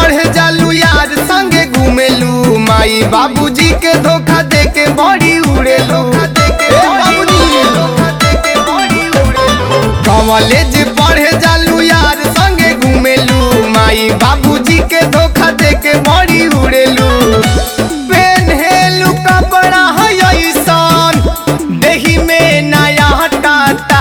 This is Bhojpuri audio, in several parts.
पढ़े जालू यार संगे घूमेलू माई बाबूजी के धोखा दे के बड़ी उड़ेलू ए बाबूजी, कॉलेज पढ़े जालू यार संगे घूमेलू माई बाबूजी के धोखा दे के बड़ी उड़ेलू पेन्हेलू कपड़ा है ऐसन देही में नया टाटा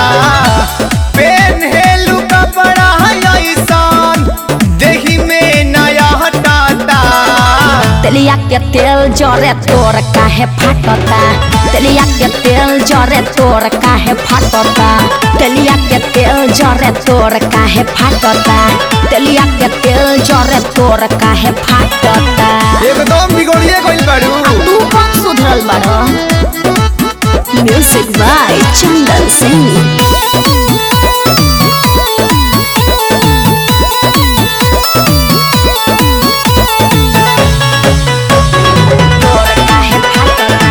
पेन्हेलू कपड़ा है ऐसन देही में नया टाटा तेलिया के तेल जरे तोर काहे फाटता तेलिया के तेल जरे तोर काहे फाटता तेलिया के तेल जरे तोर काहे फाटता तेलिया के तेल जरे तोर काहे फाटता एकदम बिगड़िए गइल बाड़ू आ तू कौन सुधरल बाड़ो म्यूजिक बाय चंदन सिंह तोर काहे फाटता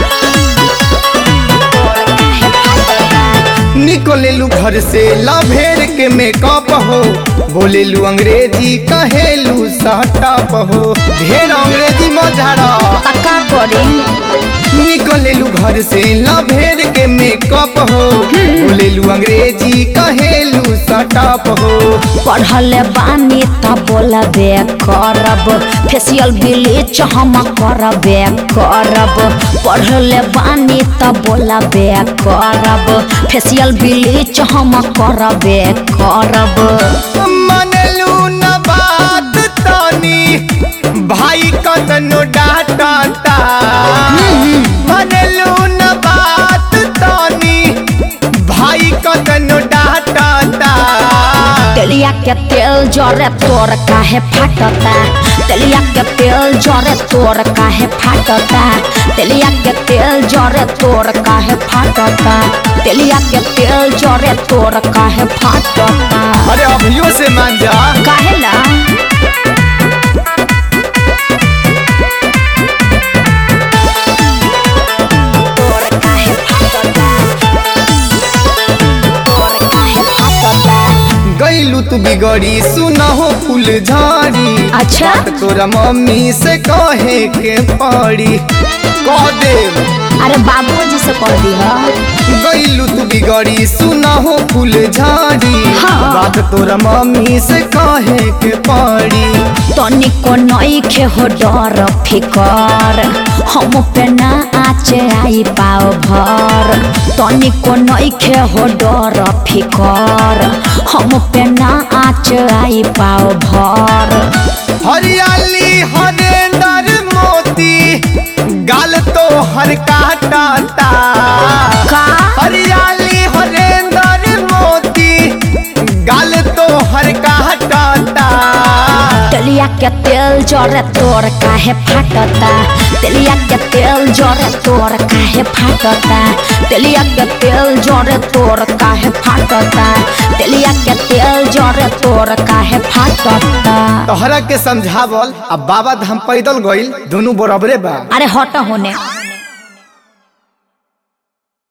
तोर काहे फाटता निकलेलू घर से लभेर के मेकअप हो बोलेलू अंग्रेजी कहेलू सटप हो ढेर अंग्रेजी मझारा पक्का करी निकलेलू घर से लभेर के मेकअप हो बोलेलू अंग्रेजी कहेलू सटप हो पढ़ल बानी त बोलबे करब फेसियल ब्लीच हम करबे करब पढ़ल बानी त बोलबे करब फेसियल ब्लीच हम करबे करब मनलू न बात तनी भाई कतनो डांटा मनलू न बात तनी भाई कतनो डांटा तेलिया के तेल जरे तोर काहे फाटता तेलिया के तेल जरे तोर काहे फाटता तेलिया के तेल जरे तोर काहे फाटता तेलिया के तेल जरे तोर काहे फाटता अरे अभियो से मान जा काहेला तोर काहे फाटता तोर काहे फाटता गईलू तू बिगड़ी सुनहो फूल झाड़ी अच्छा बात तोरा मम्मी से कहे के पड़ी कह दे अरे बाबूजी से कह दी गईलू तू बिगड़ी सुनहो फूल झाड़ी हाँ। बात तोरा मम्मी से कहे के पड़ी तनिको नइखे हो डर फिकर हम पे ना आचे आई पाओ भर तनिको नइखे हो डर फिकर हम पे ना आच आई पाओ भर हरियाली हरेंदर मोती गाल तो हर काटाता का हरियाली हरेंदर मोती गाल तो हर काटाता तेलिया के तेल जरे तोर काहे फाटता तेलिया के तेल जरे तोर काहे फाटता तेलिया के तेल जरे तोर काहे फाटता तेलिया के तेल जरे तोर काहे फाटता तोहरा के समझावल अब बाबा धाम पैदल गइल दोनों बराबरे बा अरे हट होने